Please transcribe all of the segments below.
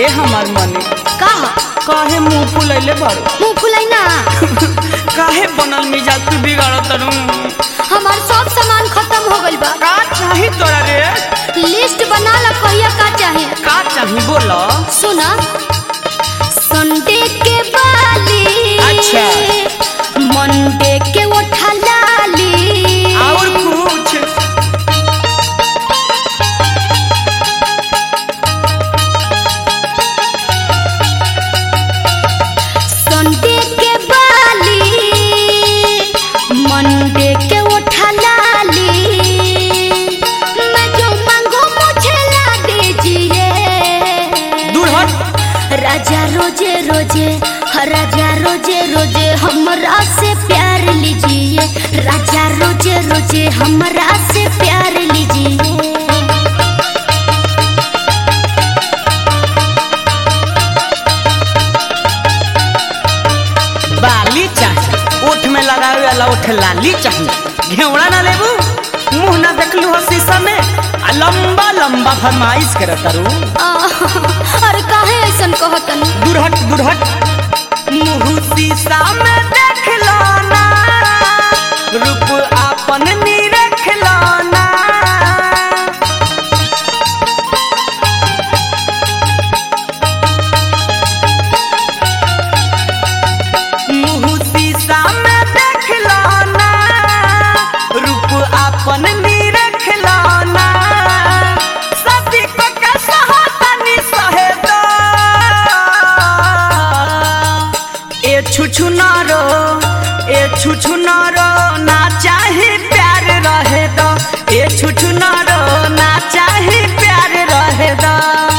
ए हमार मने का ह काहे मुंह फुलैले बारू मुंह फुलाई ना काहे बनल मिजाज तू बिगाड़ तरू हमार सब सामान खत्म हो गइल बा का चाही तोरा रे लिस्ट बना ला कहिया का चाहे का चाही बोला सुना संडे के बाली अच्छा। मंडे के उठा लाली और कुछ संडे के बाली मंडे के उठा लाली मैं जो मांगो मुझे ला दीजिए दूर हट राजा रोजे रोजे हर राजा रोजे रोजे हमरा से प्यार लीजिए राजा रोजे रोजे हमरा से प्यार लीजिए बाली चाही ओठ में लगावे वाला ओठ लाली चाही घेवड़ा ना लेबू मुंह ना देखलू हो शीशा में आ लंबा लंबा फरमाइश करत तारू आह, अरे काहे ऐसन कहतन दूर हट दूर हट मुंह शीशा में देख लो ना रूप आपन निरख लो ना मुंह शीशा में देख लो ना रूप आपन निरख लो ना सती को कैसा होता नि सहेदा ए छुछु नारो ए छुछु नारो ना चाहे प्यार रहे दो ए छुछु नारो ना चाहे प्यार रहे दो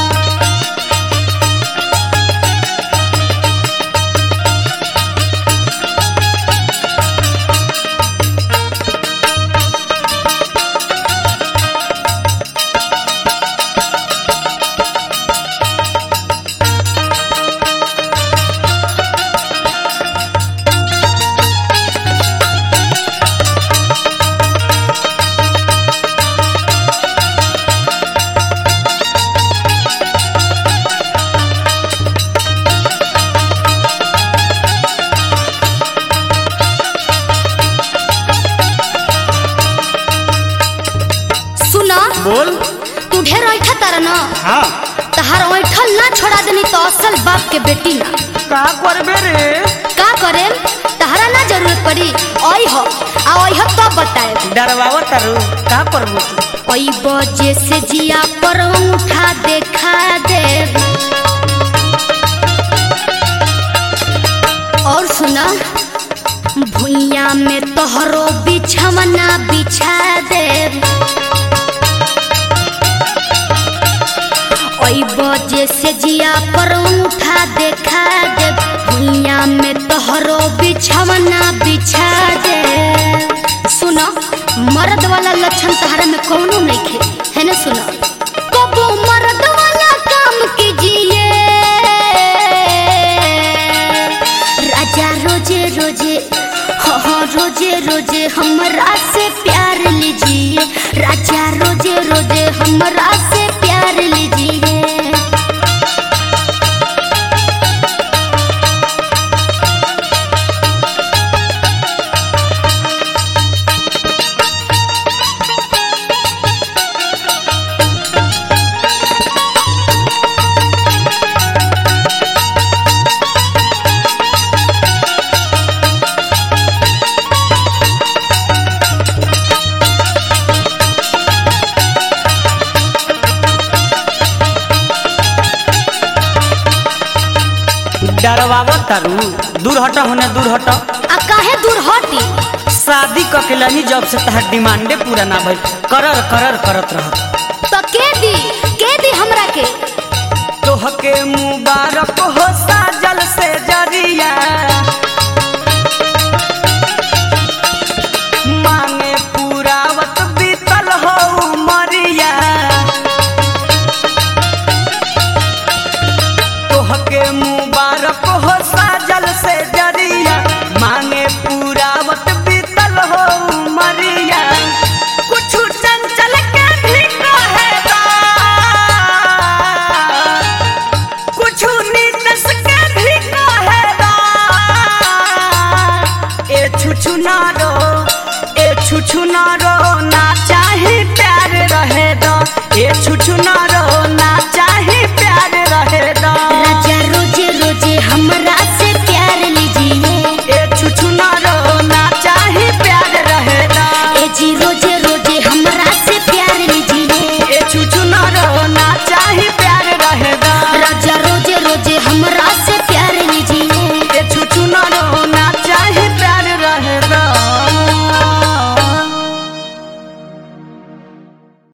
सुना बोल तू ढेर ऐठा तारा ना हाँ तहार ऐठल ना छोड़ा देनी तो असल बाप के बेटी ना का करबे रे का करे तहरा ना जरूरत पड़ी आई हो आ आई हो तब बताए डरवावा तारू का करबू तू ओई बजे से जिया पर उठा देखा दे और सुना भुइया में तोहरो बिछवना बिछा दे ओई बजे से जिया पर उठा देखा दे भुइया में तोहरो बिछवना बिछा दे सुनो मर्द वाला लक्षण तहरा में कौनो नहीं खे है ना सुनो कबो मर्द वाला काम कीजिए राजा रोजे रोजे हाँ हाँ रोजे रोजे हमरा से प्यार लीजिए राजा रोजे रोजे हमरा से प्यार लीजिए डरवावा तारू दूर हट होने दूर हट आ काहे दूर हटी शादी ककेलानी जब से तहर डिमांडे पूरा ना भइल करर करर करत रह तो के दी के दी हमरा के तोहके मुबारक हो सा